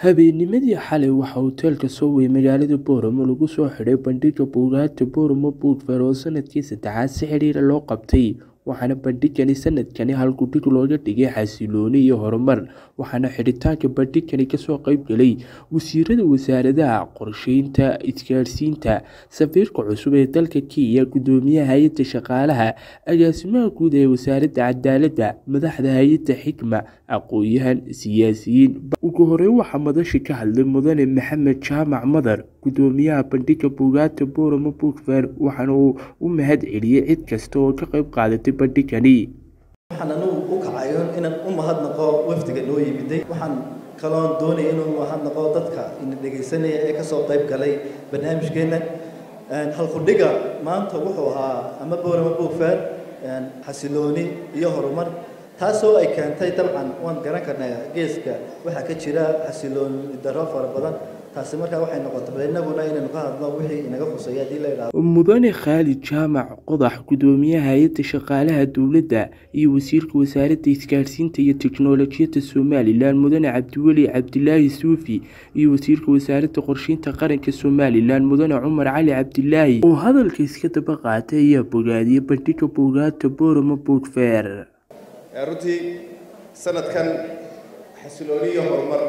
Habeennimadii xalay waxaa hoteelka Sowey magaalada Booramo lagu soo xidhay bandhigga buugaagta Booramo Book Fair oo sanadkii saddexaad si xiriir loo qabtay waxaana bandhiggani sanadkani halkudhig looga dhigay xasillooni iyo horumar waxaana xidhitaanka bandhiggani kasoo qayb galay wasiirada wasaaradaha qorsheynta isgaarsiinta safiirka cusub ee dalka Kenya gudoomiyaha hay-adda shaqaalaha agaasimaha guud ee wasaaradda cadaaladda madaxda hay-adda xikma aqoon-yahan siyaasiyiin ugu horeyn waxaa madasha ka hadlay mudane maxamed jaamac madar gudoomiyaha bandhigga buugaagta Booramo Book Fair waxaana uu u mahad celiyey cid kasta oo ka qayb qaadatay bandhiggani waxaan anugu u kacayo inaan u mahadnaqo wafdiga noo yimiday waxaan kaloon doonaya inuu mahadnaqo dadka ina dhegaysanaya ee kasoo qayb galay barnaamijkeena halkudhiga maanta wuxuu ahaa ama Booramo Book Fair xasilooni iyo horumar taasoo ay keentay dabcan waan garan karnaa geeska waxaa ka jira xasilooni darro fara badan taasi markaa waxay noqotay inaguna inaynu ka hadlo wixii inaga khuseeya haddii la yidhaahdo mudane khaalid jaamac qodax gudoomiyaha hay-adda shaqaalaha dowladda iyo wasiirka wasaaradda isgaarsiinta iyo tiknoolajiyadda somalilan mudane cabdiweli cabdilaahi suufi iyo wasiirka wasaaradda qorsheynta qaranka somalilan mudane cumar cali cabdilaahi oo hadalka iska daba qaatay ayaa bogaadiyey bandhigga buugaagta booramo book fair runtii sanadkan xasilooni iyo horumar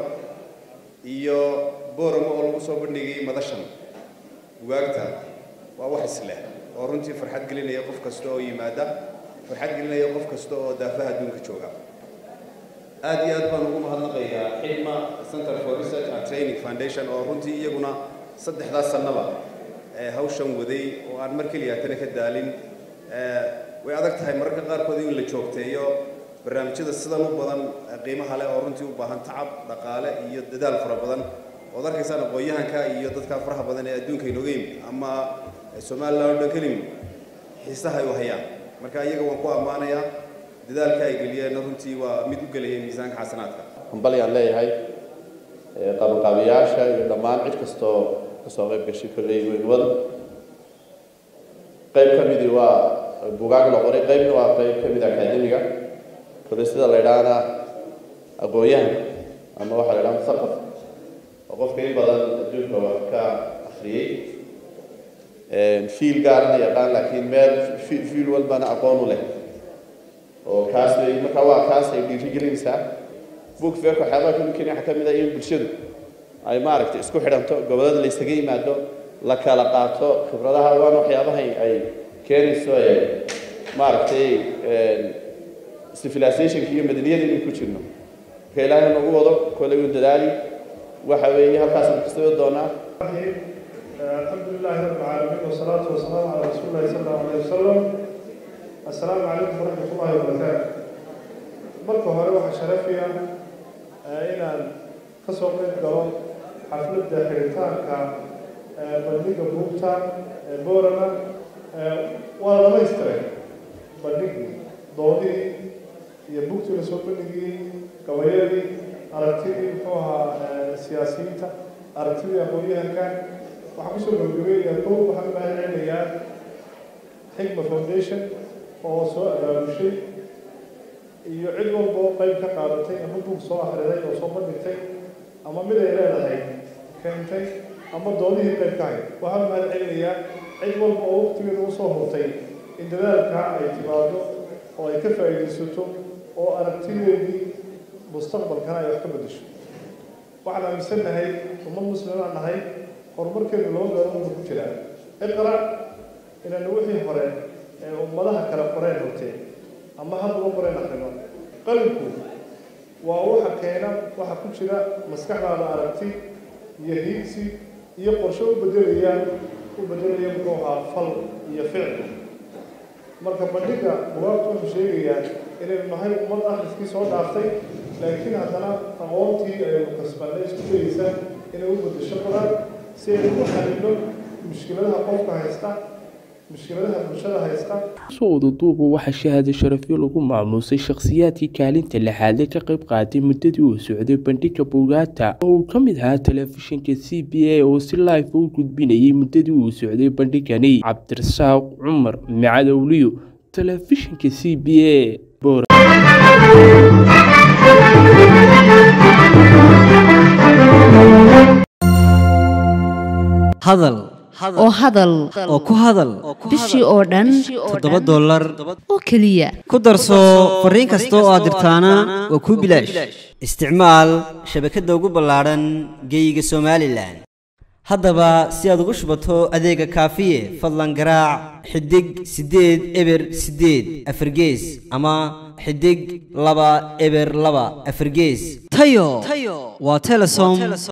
iyo booramo oo lagu soo bandhigay madashan bugaagta waa wax isleh oo runtii farxad gelinaya qof kasta oo yimaada farxad gelinaya qof kasta oo daafaha adduunka jooga aad iyo aad baan ugu mahadnaqayaa xidma center for research and training foundation oo runtii iyaguna saddexdaas sannaba hawshan waday oo aan mar keliya tana ka daalin way adag tahay mararka qaarkood in la joogteeyo barnaamijyada sidan u badan qiimaha leh oo runtii u baahan tacab dhaqaale iyo dadaal fara badan ood arkaysaan aqoon-yahanka iyo dadka faraha badan ee adduunka inooga yimid ama somaliland oo dhan ka yimid xiisaha ay u hayaan marka iyaga waan ku ammaanayaa dadaalka ay geliyeen runtii waa mid u gelaya miisaanka xasanaadka hambalyaan leeyahay qabanqaabiyaasha iyo dhammaan cid kastoo kasoo qayb gashay kolley weynwada qayb ka midii waa bugaag la qoray qaybna waa qayb ka mid akademiga kolley sida la idhaahna aqoon-yahanka ama waxaa la idhaha musaqaf oo qofka in badan adduunka wax ka akhriyey fiil gaarana yaqaan laakiin meel fiil walbana aqoon u leh oo kaas bay markaa waa kaas ay dhiirigelinaysaa book fairka waxyaabaha ka mumkin waxaa ka mid ah in bulshadu ay maaragtay isku xidhanto gobollada la isaga yimaado la kala qaato khibradaha waana waxyaabaha ay keenayso maaragtay civilizationka iyo madaniyada inuu ku jirno marka ilaahay nagu wado kolley uu dadaali waxa weeye halkaasaan kasoo doonaa الحمد لله رب العالمين والصلاة والسلام على رسول الله صلى الله عليه وسلم السلام عليكم ورحمة الله وبركاته marka hore waxaa sharafiya inaan kasoo qayb galo xafladda xiritaanka bandhigga buugta boorama waa dhamaystiray bandhigii doodihii iyo buugtii lasoo bandhigiyey gabayadii aragtidii muxuu ahaa siyaasiyiinta aragtidii aqoon-yahanka waxaan kusoo gabagabeeyaa kow waxaan u mahad celinayaa xigma foundation oo soo abaabushay iyo cid walba oo qayb ka qaadatay ama buug soo akhriday oo soo bandhigtay ama mid ay leedahay keentay ama doodihii qayb ka hayd waxaan mahad celinayaa cid walba oo waqtigeeda usoo hurtay in dadaalkaa ay timaado oo ay ka faa'iidaysato oo aragtideedii mustaqbalkana ay wax ka beddesho waxaan aaminsannahay ummad muslimaan nahay horumarkeenu laba meelood ku jiraa iqra inaynu wixii hore ee ummadaha kale qoreen hortee ama hadda u qoreen akrino qalinku waa waxa keena waxa ku jira maskaxdaada aragti iyo hiigsi iyo qorshe u bedelaya u bedelaya muxuu ahaa fal iyo ficil marka bandhigga bugaagtu wuxuu sheegayaa inaynu nahay ummad akhriskii soo dhaaftay laakiin haddana aqoontii aynu kasbanay isku dayeysa inay u beddesho badan si aynu u xalino mushkiladaha qofka haysta mushkiladaha bulshada haysta soo wadaduuba waxaa shahaado sharafyo lagu maamuusay shakhsiyaadkii kaalinta lixaadle ka qayb qaatay muddadii uu socday bandhigga buugaagta oo uu ka mid ahaa telefishinka c b a oo si live u gudbinayay muddadii uu socday bandhigani cabdirasaaq cumar micadowliyo telefishinka c b a hadal oo hadal oo ku hadal bishii oo dhan toddoba dollar oo keliya ku darso fariin kasta oo aad dirtaana waa kuu bilaash isticmaal shabakadda ugu ballaadhan geeyiga somalilan haddaba si aad ugu shubato adeega kaafiye fadlan garaac xidig siddeed eber siddeed afargees ama xidig laba eber laba afargees tayo waa telesom